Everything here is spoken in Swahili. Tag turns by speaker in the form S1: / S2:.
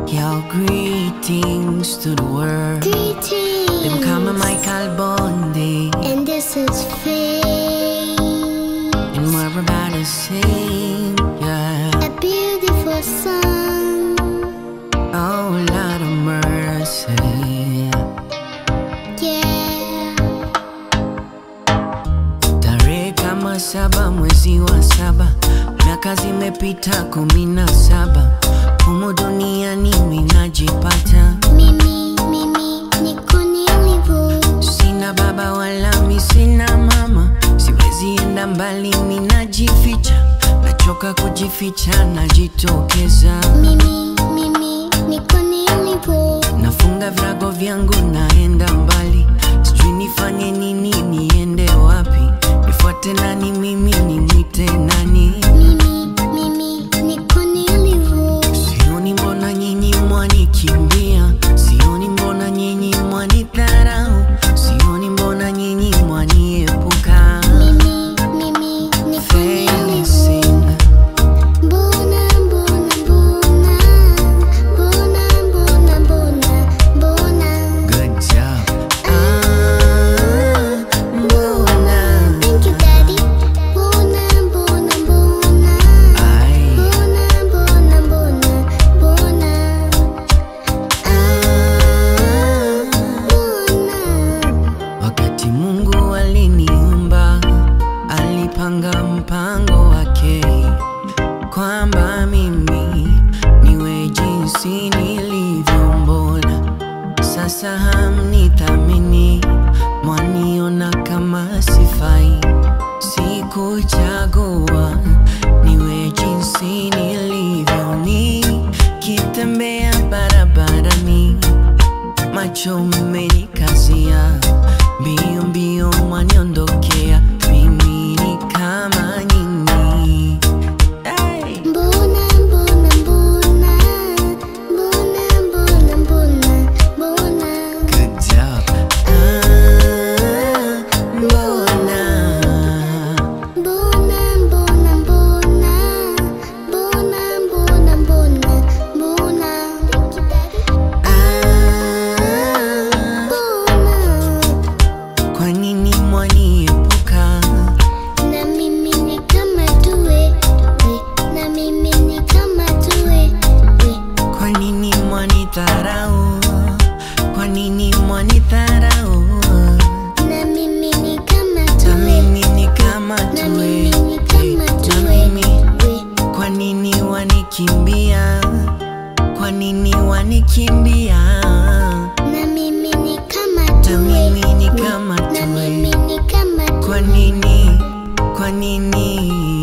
S1: Yo, greetings to the world.
S2: Greetings.
S1: Them call me Michael Bondi.
S2: And this is Faye.
S1: And we're about to sing, yeah.
S2: A beautiful song.
S1: Oh, Lord of mercy.
S2: Yeah.
S1: Tarehe kama saba mwezi wa saba, miaka zimepita kumi na saba, humu duniani mimi najipata,
S2: Mimi, mimi, niko nilivyo.
S1: sina baba wala mi sina mama, siwezi enda mbali, mimi najificha, nachoka kujificha, najitokeza,
S2: Mimi, mimi, niko nilivyo.
S1: nafunga virago vyangu, naenda mbali, sijui nifanye nini, niende wapi, nifuate nani, mimi nimwite nani?
S2: Mimi, mimi, niko nilivyo.
S1: Sioni mbona nyinyi mwanikimbia, sioni mbona nyinyi mwanidharau, sioni mbona nyinyi mwaniepuka.
S2: Mimi, mimi, niko nilivyo.
S1: Facing,
S2: Mbona, mbona, mbona. Mbona, mbona, mbona, mbona.
S1: good job. Ah, mbona?
S2: Thank you, Daddy. Mbona, mbona, mbona.
S1: Ai,
S2: Mbona, mbona, mbona, mbona.
S1: ah.
S2: Mbona.
S1: Wakati Mungu aliniumba, alipanga mpango wake kwamba mimi niwe jinsi nilivyo. Mbona sasa hamnithamini, mwaniona kama sifai? Sikuchagua niwe jinsi nilivyo, nikitembea barabarani macho mmenikazia, mbio mbio mwaniondokea, mimi ni kama nyinyi. Hey!
S2: Mbona, mbona, mbona. Mbona, mbona, mbona, mbona.
S1: Good job. Ah, mbona?
S2: Mbona, mbona, mbona. Mbona, mbona, mbona, mbona.
S1: Ah,
S2: Mbona.
S1: kwa nini mwaniepuka?
S2: Na mimi ni kama tuwe, we. Na mimi ni kama tuwe, we.
S1: Kwa nini mwanidharau? Kwa nini mwanidharau?
S2: Na mimi ni kama
S1: Na
S2: tuwe,
S1: mimi ni kama
S2: na
S1: tuwe,
S2: mimi ni kama
S1: na
S2: tuwe,
S1: mimi
S2: we.
S1: Kwa nini wanikimbia? Kwa nini wanikimbia?
S2: Na mimi ni kama
S1: Na
S2: tuwe,
S1: mimi ni
S2: we.
S1: kama
S2: Na
S1: tuwe.
S2: mimi ni kama
S1: Kwa
S2: tuwe.
S1: nini? Kwa nini?